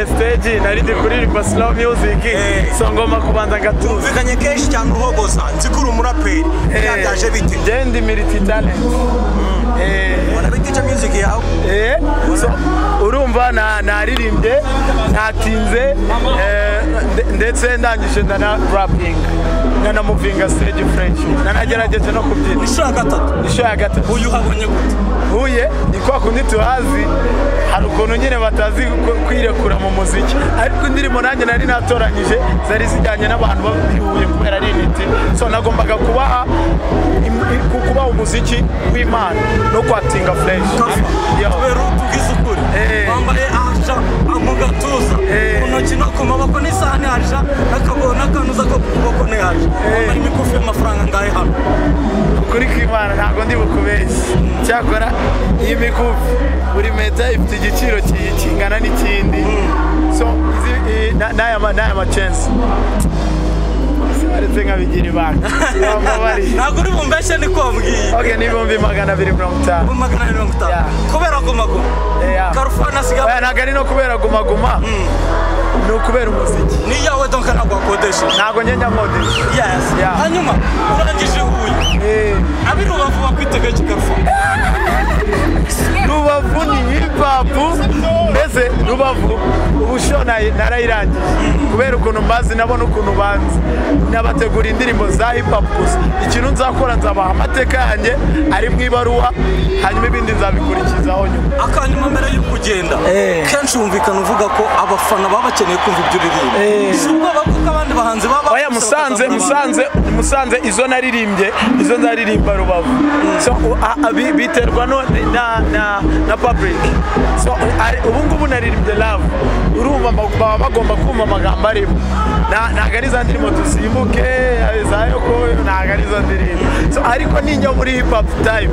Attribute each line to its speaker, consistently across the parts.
Speaker 1: stage narindi kuririmba slow music
Speaker 2: Eh.
Speaker 1: so ngoma kubanza ngatuza
Speaker 2: umvikanye kenshi cyangwa uhogoza nzi ko uri umuraperi byaganje bite
Speaker 1: je ndi multi talent Eh,
Speaker 2: wanabitica music yawe
Speaker 1: eh, so urumva na- naririmbye natinze eh, nde- ndetse ndangije ndana rapping nanamuvinga stage french nanagerageje no kubyina
Speaker 2: inshuro ya gatatu
Speaker 1: inshuro ya gatatu
Speaker 2: uyu uhabonye gute
Speaker 1: huye ni kwa kundi tuhazi hari ukuntu nyine batazi ku- kwirekura mu muziki ariko indirimbo nanjye nari natoranyije zari zijyanye n'abantu babihuye kubera ari intiti so nagombaga kubaha im- i- ku- kubaha umuziki w'imana no kwatinga fresh Yo.
Speaker 2: kubera tugize ukuri
Speaker 1: Eh.
Speaker 2: wambaye aja mu gatuza
Speaker 1: Eh.
Speaker 2: mu ntoki no ku maboko n'isaha ni aja n'akaguru n'akanuza ko ku kuboko ni aja wambaye imikufi y'amafaranga ngahe hano
Speaker 1: kuri kw'imana ntabwo ndi bukubeshye cyakora iyi mikufi buri meta ifite igiciro ki- kingana n'ikindi so izi- i- na- n'aya ma- n'aya macensi baretse nkabigira ibanga Bambabarire.
Speaker 2: ntabwo uri bumbeshye ni ko wambwiye
Speaker 1: Ok, n'ibihumbi magana abiri mirongo itanu
Speaker 2: magana abiri mirongo itanu
Speaker 1: Yeah.
Speaker 2: kubera gumaguma
Speaker 1: Yeah.
Speaker 2: karufani asigaye
Speaker 1: Oya, ntabwo ari no kubera gumaguma ni ukubera umuziki
Speaker 2: ni iyawe donka ntabwo wakodesha
Speaker 1: ntabwo ngenda nkodesha
Speaker 2: yes
Speaker 1: Yeah.
Speaker 2: hanyuma urangije huye
Speaker 1: Eh,
Speaker 2: ab'i rubavu bakwitegeka karufani
Speaker 1: rubavu ni hipapu mbese rubavu ubusho na- narayirangije kubera ukuntu mbazi nabo n'ukuntu banzi nabategura indirimbo za hipapu gusa ikintu nzakora nzabaha amateka yanjye ari mu ibaruwa hanyuma ibindi nzabikurikizaho nyuma
Speaker 2: akanyuma mbere yo kugenda
Speaker 1: Eh.
Speaker 2: kenshi wumvikana uvuga ko abafana baba bakeneye kumva ibyo uririmba
Speaker 1: Eh.
Speaker 2: si ubwoba bw'uko abandi bahanzi baba
Speaker 1: oya musanze musanze musanze izo naririmbye izo nzaririmba rubavu so u- a- a- bi- biterwa no na na na public so ari- ubu ngubu naririmbye love urumva ma- baba bagomba kumva amagambo arimo Na- ntabwo ari za ndirimbo dusimbuke za yokoyo ntabwo ari zo ndirimbo so ariko ninjya muri hip hop time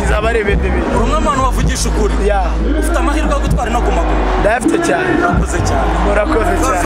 Speaker 1: izaba ari ibindi bintu
Speaker 2: rumwe mu bantu bavugisha ukuri
Speaker 1: ya
Speaker 2: ufite amahirwe yo gutwara no guma guma
Speaker 1: ndayafite cyane
Speaker 2: urakoze cyane
Speaker 1: murakoze cyane